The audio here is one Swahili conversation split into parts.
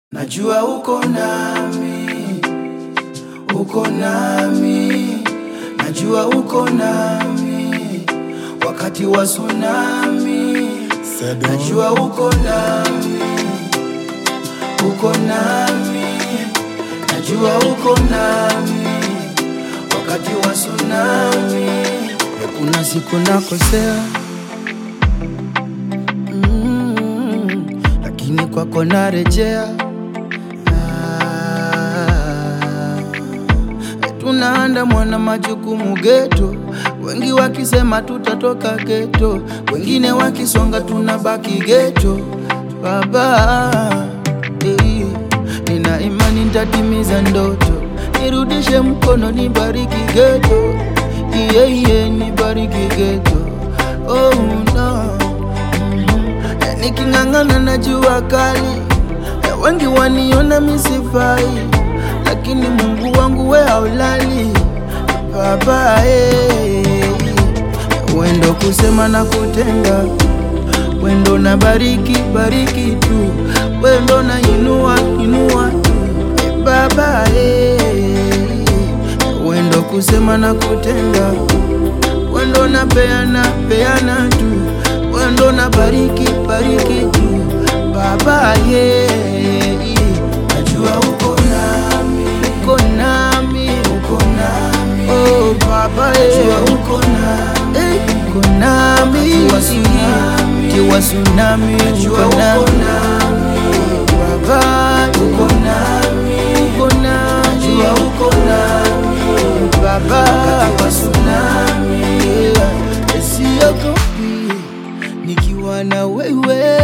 Najua uko nami, uko nami, najua uko nami wakati wa tsunami. Najua uko nami, uko nami, najua uko nami wakati wa tsunami. Kuna siku nakosea mm, lakini kwako narejea. Ah, tunaandamwa na majukumu geto, wengi wakisema tutatoka geto, wengine wakisonga tunabaki geto. Baba, eh, nina imani nitatimiza ndoto, nirudishe mkono, nibariki geto, iye iye, nibariki geto. Oh no, Mhm. niking'ang'ana na jua kali Eh, wengi waniona misifai, lakini Mungu wangu we haulali baba eh. Wendo kusema na kutenda, wendo na bariki bariki tu, wendo na inua inua tu eh, baba eh. Wendo kusema na kutenda, wendo na peana peana tu, wendo na bariki bariki tu baba ye najua uko nami uko nami uko nami oh baba ye najua uko nami eh, uko nami kiwa tsunami kiwa tsunami uko nami baba uko nami uko nami najua uko nami baba kiwa tsunami yeah. siogopi nikiwa na wewe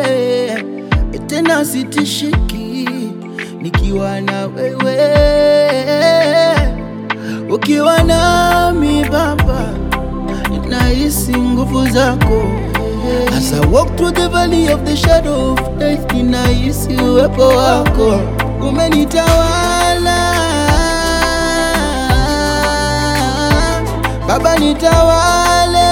tena sitishiki nikiwa na wewe ukiwa nami baba nahisi nguvu zako As I walk through the valley of the shadow of death ninahisi uwepo wako umenitawala baba nitawale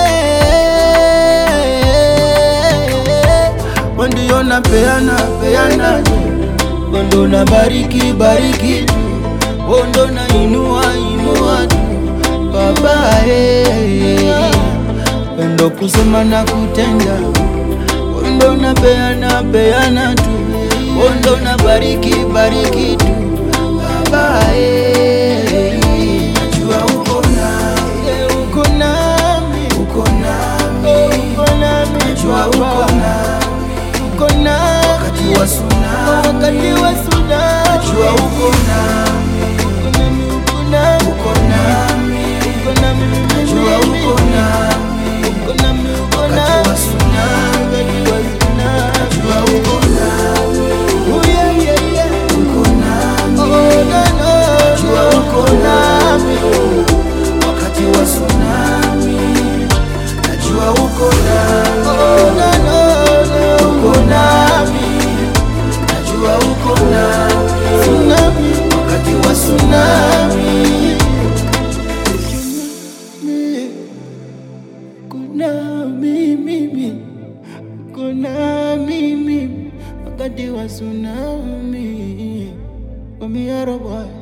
ndio na peana peana ndo na bariki bariki tu ndo na inua inua tu baba eh. ndo kusema na kutenda ndo na peana peana tu ndo na bariki bariki tu baba eh. najua uko nami uko nami uko nami uko nami najua uko nami uko nami wakati wa tsunami, wakati wa tsunami, najua uko nami, uko nami, uko nami, uko nami, najua uko nami, uko nami, uko nami, wakati wa tsunami, wakati wa tsunami, najua uko nami, oh yeah yeah yeah, uko nami, oh no no, najua uko nami, wakati wa tsunami, najua uko nami, oh no no no, uko nami najua uko nami tsunami, wakati wa tsunami. Kuna mimi, kuna mimi, wakati wa tsunami. Wamiara boy.